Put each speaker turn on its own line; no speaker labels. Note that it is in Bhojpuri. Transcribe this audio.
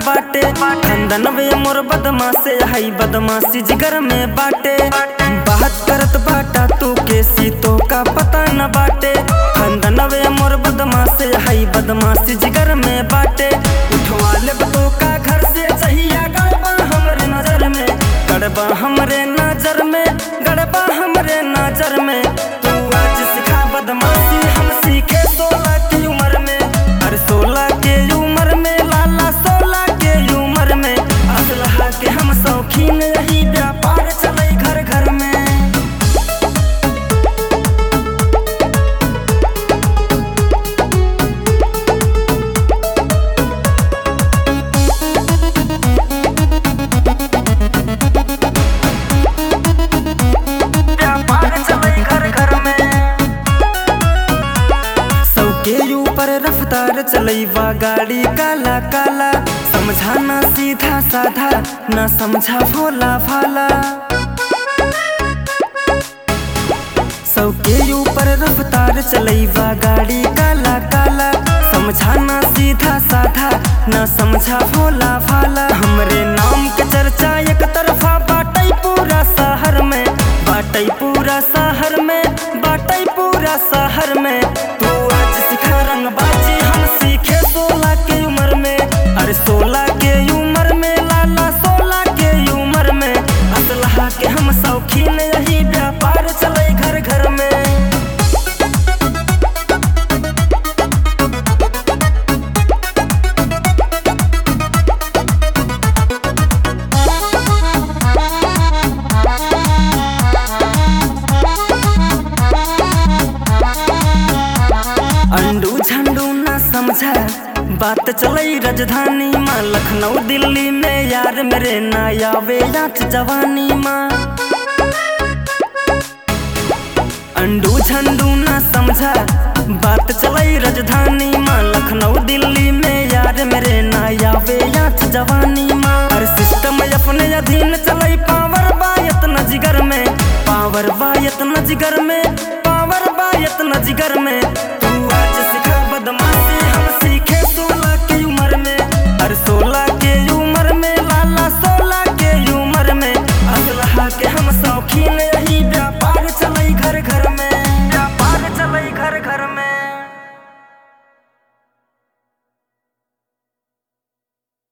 बाटे खंदन वे मोर बदमाशे हई बदमाशी जिगर में बाटे बात करत बाटा तू के सीतो का पता न बाटे खंदन वे मोर बदमाशे हई बदमाशी जिगर में बाटे उठवा ले तो का घर से चाहिए गड़बा हमरे नजर में गड़बा हमरे नजर में गड़बा हमरे नजर में तू आज सिखा बदमाशी हम सीखे सोलह की उम्र में अरे सोलह के उम्र में लाला सोलह के उम्र में असलहा के हम शौकीन यही व्यापार चले घर घर में व्यापार चले घर घर में सौ के ऊपर रफ्तार चलैवा गाड़ी काला काला समझा ना सीधा साधा ना समझा भोला भाला सौ के ऊपर रफ्तार चलैवा गाड़ी काला काला समझा ना सीधा साधा ना समझा भोला भाला हमरे नाम के चर्चा एक तरफा बाटै पूरा शहर में बाटै पूरा शहर में बाटै पूरा शहर में तू आज सिखा रंगबाजी हम सीखे सोलह के उम्र में अरे सोलह के उम्र में लाला सोलह के उम्र में असलहा के हम शौकीन यही व्यापार चले घर घर में अंडू झंडू ना समझा बात चलई राजधानी माँ लखनऊ दिल्ली में यार मेरे ना आवे नाच जवानी माँ अंडू झंडू ना समझा बात चलई राजधानी माँ लखनऊ दिल्ली में यार मेरे ना आवे नाच जवानी माँ हर सिस्टम अपने अधीन चलई पावर बायत न जिगर में पावर बायत न जिगर में पावर बायत न जिगर में